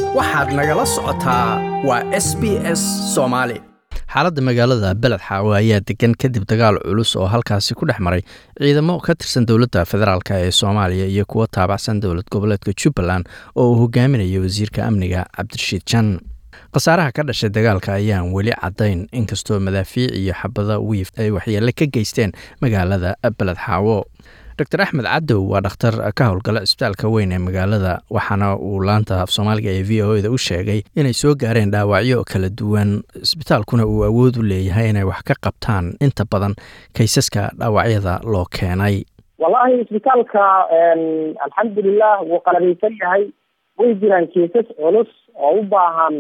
waxaad nagala socotaa waa s b s soomaali xaaladda magaalada beled xaawo ayaa degan kadib dagaal culus oo halkaasi ku dhex maray ciidamo ka tirsan dowladda federaalk ee soomaaliya iyo kuwo taabacsan dowlad goboleedka jubbaland oo uu hogaaminayo wasiirka amniga cabdirashiid jan khasaaraha ka dhashay dagaalka ayaan weli caddayn inkastoo madaafiic iyo xabada wiif ay waxyeele ka geysteen magaalada beled xaawo dor axmed cadow waa dhakhtar ka howlgala cisbitaalka weyn ee magaalada waxaana uu laanta af soomaaliga ee v o eda u sheegay inay soo gaareen dhaawacyo kala duwan cisbitaalkuna uu awood u leeyahay inay wax ka qabtaan inta badan kaysaska dhaawacyada loo keenay wallaahi isbitaalka alxamdulilah wuu qalabaysan yahay way jiraan keesas culus oo u baahan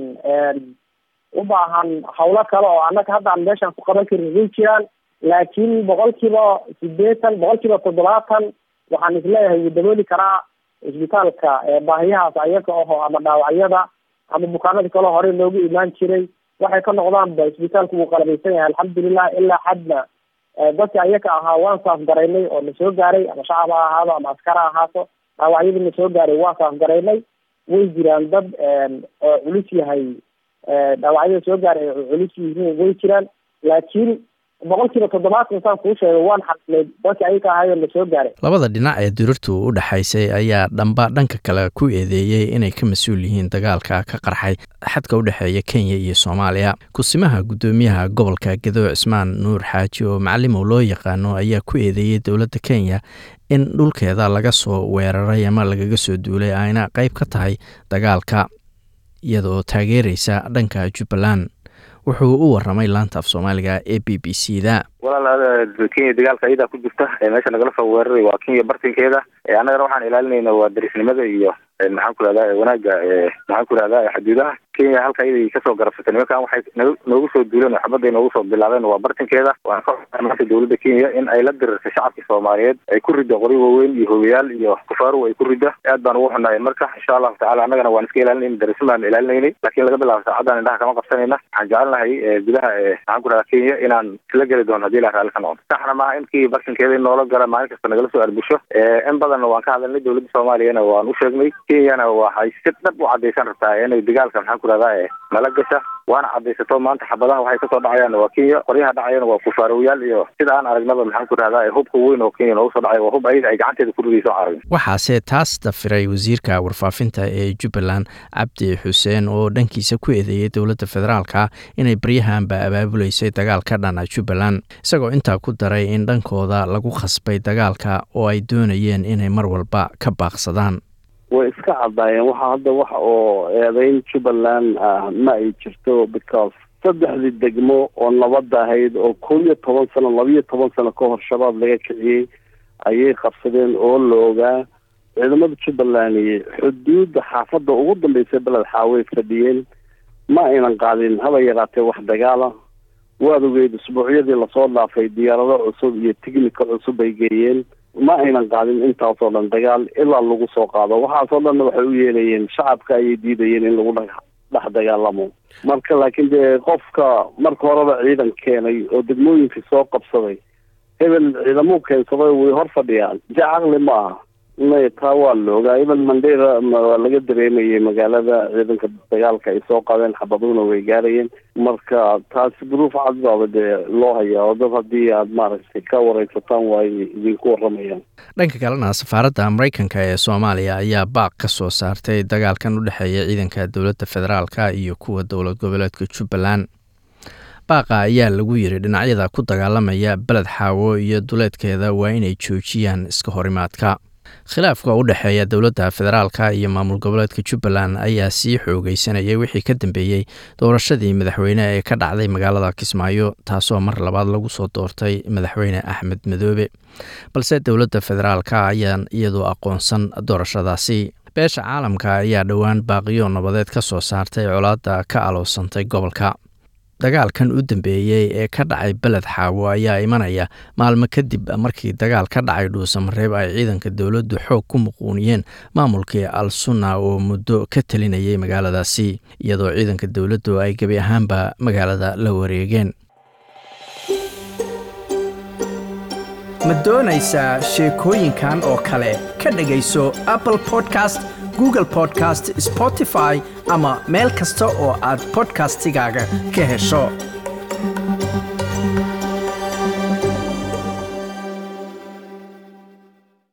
u baahan hawlo kale oo annaga hadda aan meeshaan ku qaban karin way jiraan laakiin boqolkiiba sideetan boqolkiiba toddobaatan waxaan isleeyahay wuu dabooli karaa isbitaalka baahiyahaas ayaga aho ama dhaawacyada ama bukaanada kaleo horey loogu imaan jiray waxay ka noqdaanba isbitaalku wuu qalabaysan yahay alxamdulilah ilaa xadna dadka ayaga ahaa waan saafgaraynay oo na soo gaaray ama shacab ha ahaado ama askar ha ahaato dhaawacyadii na soo gaaray waan saafgaraynay way jiraan dad oo culus yahay dhaawacyada soo gaaray oo culus yihiin way jiraan laakiin boqolkiiba toddobaatan saan kuu sheegay waan xasilay dadka ayaga ahayo na soo gaaray labada dhinac ee dirirtu u dhexaysay ayaa dhamba dhanka kale ku eedeeyey inay ka mas-uul yihiin dagaalka ka qarxay xadka u dhexeeya kenya iyo soomaaliya kusimaha guddoomiyaha gobolka gadoo cismaan nuur xaaji oo macalimow loo yaqaano ayaa ku eedeeyey dowladda kenya in dhulkeeda laga soo weeraray ama lagaga soo duulay ayna qeyb ka tahay dagaalka iyadaoo taageeraysa dhanka jubbaland wuxuu u waramay laanta af soomaaliga ee b b c da walaal kenya dagaalka ayadaa ku jirta meesha nagala soo weeraray waa kenya bartinkeeda annagana waxaan ilaalinayna waa darisnimada iyo maxaan ku rahdaa wanaaga maxaan ku rahdaa xuduudaha kenya halka ayaday kasoo garabsatay nimankan waxay noogu soo duuleen oo xabadday noogu soo bilaabeen waa bartinkeeda waan ka maanta dowladda kenya in ay la dirirtay shacabka soomaaliyeed ay ku riddo qori waaweyn iyo hogayaal iyo kufaaru ay ku ridda aad baan ugu xunahay marka insha allahu tacala annagana waan iska ilaalinayna darisn baan ilaalinaynay laakiin laga bilaabo saacaddan indhaha kama qabsanayna waxaan jecelnahay gudaha maxaan ku rahdaa kenya inaan isla geli doono hadii la raalli ka noqdo saxna maaha inkii bartinkeeda in noola gala maalin kasta nagala soo arbusho in badanna waan ka hadalnay dowladda soomaaliyana waan u sheegnay kenyana waxay si dhab u cadaysan rabtaa inay dagaalka maxaan ku rahdaa nala gasha waana cadaysato maanta xabadaha waxay kasoo dhacayaan waa kenya qoryaha dhacayana waa kufaaroyaal iyo sida aan aragnaba maxaan ku rahdaa hubka weyn oo kenya noogu soo dhacay waa hub ayada ay gacanteeda ku ridayso aragn waxaase taas dafiray wasiirka warfaafinta ee jubbaland cabdi xuseen oo dhankiisa ku eedeeyey dowladda federaalka inay baryahanba abaabuleysay dagaal ka dhana jubbaland isagoo intaa ku daray in dhankooda lagu khasbay dagaalka oo ay doonayeen inay mar walba ka baaqsadaan way iska caddaayeen waxa hadda wax oo eedeyn jubbaland ah ma ay jirto because saddexdii degmo oo nabadda ahayd oo kow iyo toban sano labiiyo toban sano ka hor shabaab laga kiciyey ayay qabsadeen oo la ogaa ciidamada jubbaland xuduudda xaafadda ugu dambeysay beled xaaway fadhiyeen ma aynan qaadin haba yaraatee wax dagaala waad ogeyd usbuucyadii lasoo dhaafay diyaarado cusub iyo tignika cusub ay geeyeen ma aynan qaadin intaasoo dhan dagaal ilaa lagu soo qaado waxaasoo dhanna waxay u yeelayeen shacabka ayay diidayeen in lagu dhex dagaalamo marka laakiin dee qofka marka horeba ciidan keenay oo degmooyinkii soo qabsaday hebel ciidamuu keensaday way hor fadhiyaan je caqli ma aha may taa waa la ogaa even mandera waa laga dareemayay magaalada ciidanka dagaalka ay soo qaadeen xabaduna way gaarayeen marka taasi duruuf cad baaba dee loo hayaa oo dad haddii aad maaragtay ka wareysataan waa idinku waramayaan dhanka kalena safaaradda mareykanka ee soomaaliya ayaa baaq ka soo saartay dagaalkan u dhexeeya ciidanka dowladda federaalka iyo kuwa dowlad goboleedka jubbaland baaqa ayaa lagu yiri dhinacyada ku dagaalamaya beled xaawo iyo duleedkeeda waa inay joojiyaan iska horimaadka khilaafka u dhexeeya dowladda federaalka iyo maamul goboleedka jubbaland ayaa sii xoogeysanayay wixii ka dambeeyey doorashadii madaxweyne ee ka dhacday magaalada kismaayo taasoo mar labaad lagu soo doortay madaxweyne axmed madoobe balse dowladda federaalka ayaan iyadu aqoonsan doorashadaasi beesha caalamka ayaa dhowaan baaqiyo nabadeed ka soo saartay colaadda ka aloosantay gobolka dagaalkan u dambeeyey ee ka dhacay beled xaawo ayaa imanaya maalmo kadib markii dagaal ka dhacay dhuusamareeb ay ciidanka dowladdu xoog ku muquuniyeen maamulkii al sunna oo muddo ka talinayay magaaladaasi iyadoo ciidanka dowladdu ay gebi ahaanba magaalada la wareegeen ma doonaysaa sheekooyinkan oo kale ka dhegayso apple podcast google podcast spotify ama meel kasta oo aad podcastigaaga ka hesho